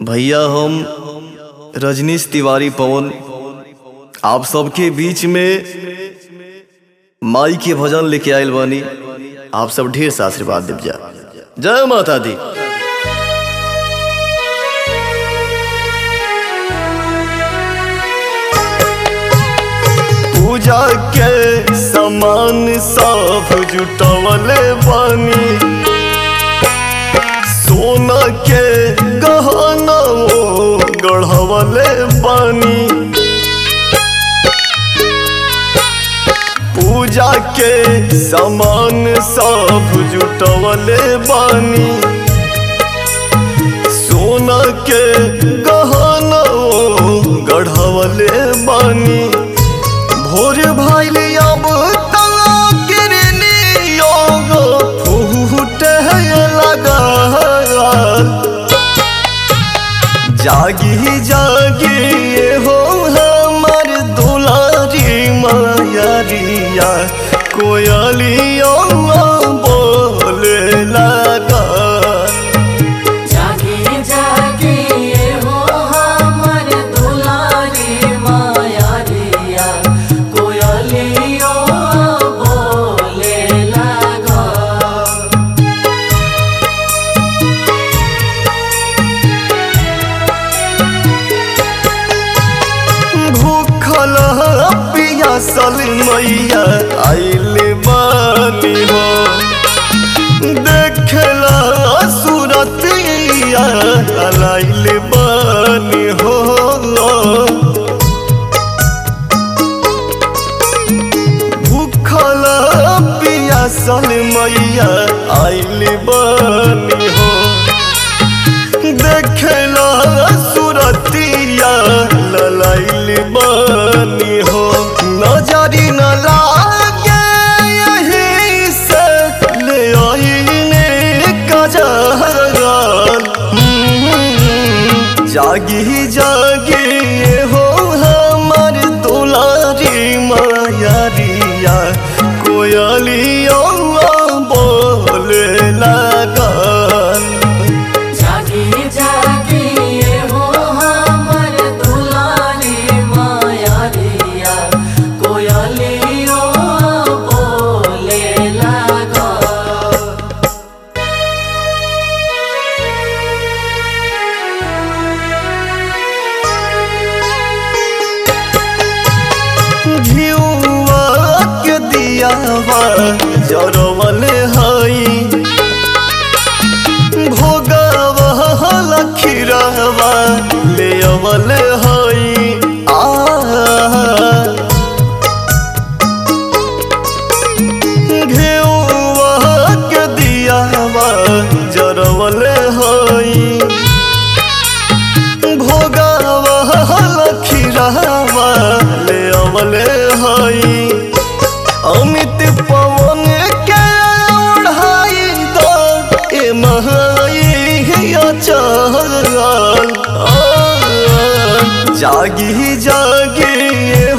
भैया हम रजनीश तिवारी पवन आप सबके बीच में माई के भजन लेके आयल बानी आप सब ढेर सा आशीर्वाद देव जा जय माता दी पूजा के सामान सब जुटवले बानी सोना के गहना गढ़वले बानी पूजा के सामान सब जुटवले बानी सोना के गहना गढ़वले बानी भोर भाइल अब तला गिरनी फूट लगा जागी जागी ये हो हमर दुलारी मायरिया कोयलिया बोले लगा जागे जागे ये हो हमर दुलारी माया रिया कोयलियो बोले लगा भूखल पियासल मैया आइल बानी हो देखला सूरत लाइल बानी हो भूखल पियासल मैया आइल बानी हो देखला सुरतिया ललाइल बानी हो नजरी न लागे यही से ले आईने कजरल जागी जागी ये हो हमर दुलारी मायरिया कोयलिया बोले लगल जागे जागे ये हो हमर दुलारी माया रिया कोयलियो बोले लगा घिउवा के दियावा जरवल हई भोगावा लखीरावा ले अवल हई आ घिउवा के दियावा जरवल हई भोगावा लखीरावा ले अवले हई अमित पवन के ओढ़ाई दो ए महाई अचल जागी जागी ये